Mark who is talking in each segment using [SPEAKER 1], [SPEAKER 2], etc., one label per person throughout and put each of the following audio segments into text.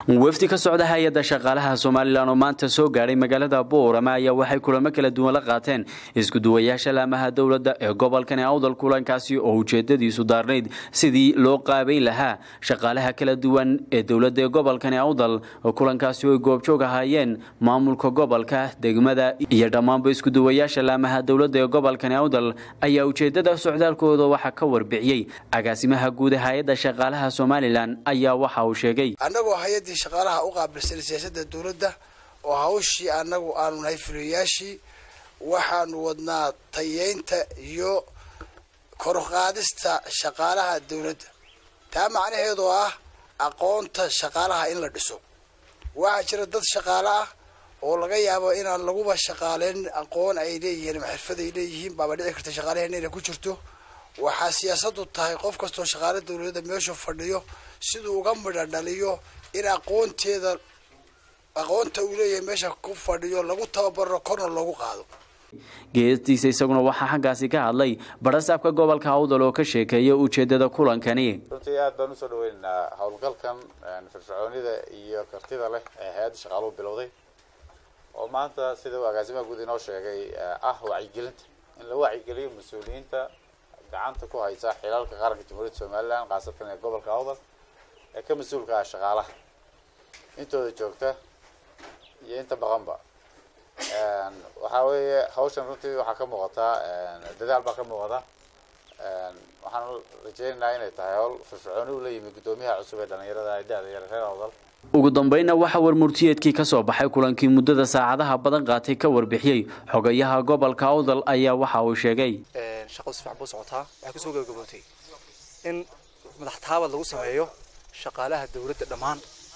[SPEAKER 1] wafdi ka socda hay-adda shaqaalaha somalilan oo maanta soo gaadhay magaalada boorama ayaa waxay kulamo kala duwan la qaateen iskuduwayaasha laamaha dowladda ee gobolkani awdal kulankaasi oo ujeedadiisu daarnayd sidii loo qaabay lahaa shaqaalaha kala duwan ee dowladda ee gobolkani awdal kulankaasi oo ay goobjoog ahaayeen maamulka gobolka degmada iyo dhammaanba iskuduwayaasha laamaha dowladda ee gobolkani awdal ayaa ujeedada socdaalkooda waxaa ka warbixiyey agaasimaha guud ee hay-adda shaqaalaha somalilan ayaa waxa uu sheegay
[SPEAKER 2] annagoo hay-addii shaqaalaha u qaabilsan siyaasadda dowladda oo hawshii annagu aanu nahay fuliyayaashii waxaanu wadnaa tayeynta iyo koruqaadista shaqaalaha dowladda taa macnaheedu ah aqoonta shaqaalaha in la dhiso waxaa jira dad shaqaale ah oo laga yaabo inaan laguba shaqaaleyn aqoon ay leeyihiin ama xirfad ay leeyihiin baaba dhici karta shaqaalaheena inay ku jirto waxaa siyaasadu tahay qof kastoo shaqaale dowladda meeshu fadhiyo siduu uga midha dhaliyo in aqoonteeda aqoonta uu leeyahay meesha ku fadhiyo lagu tababaro korna loogu qaado
[SPEAKER 1] geestiisa isaguna waxaa xaggaasi ka hadlay barasaabka gobolka awdal oo ka sheekeeya ujeedada kulankani
[SPEAKER 3] runtii aad baan usoo dhaweynaynaa howlgalkan firfircoonida iyo kartida leh ee hay-adda shaqaaluhu bilowday oo maanta sida uu agaasimaha guud inoo sheegay ah wacyigelinta in la wacyigeliyo mas-uuliyiinta gacanta ku haysa xilalka qaranka jamhuuriyadda somalilan khaasatan ee gobolka awdal ee ka mas-uulka ah shaqaalaha intooda joogta iyo inta baqanba waxaa weeye hawshan runtii waxaa ka muuqataa dadaal baa ka muuqda waxaan rajeynaynaa inay tahay hawl firfircooni u leeyimi guddoomiyaha cusub ee dhalinyarada da-da yar reer awdal
[SPEAKER 1] ugu dambeynna waxaa warmurtiyeedkii ka soo baxay kulankii muddada saacadaha badan qaatay ka warbixiyey xogayaha gobolka awdal ayaa waxa uu sheegay
[SPEAKER 4] shaqadu si fiican buu socotaa waxay kusoo gabagabootay in madax taabad lagu sameeyo shaqaalaha dowladda dhammaan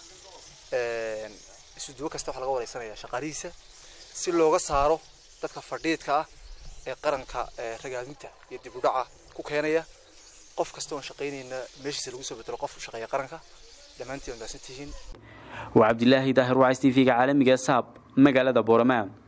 [SPEAKER 4] isuduwo kasta waxaa laga wareysanaya shaqaalihiisa si looga saaro dadka fadhiidka ah ee qaranka ragaadinta iyo dib u dhaca ku keenaya qof kasta oon shaqaynayna meeshiisa lagu soo bedelo qof u shaqeeya qaranka dhammaantiin wadaagsan tihiin
[SPEAKER 1] waa cabdilaahi daahir wacs t v-ga caalamiga saab magaalada boorama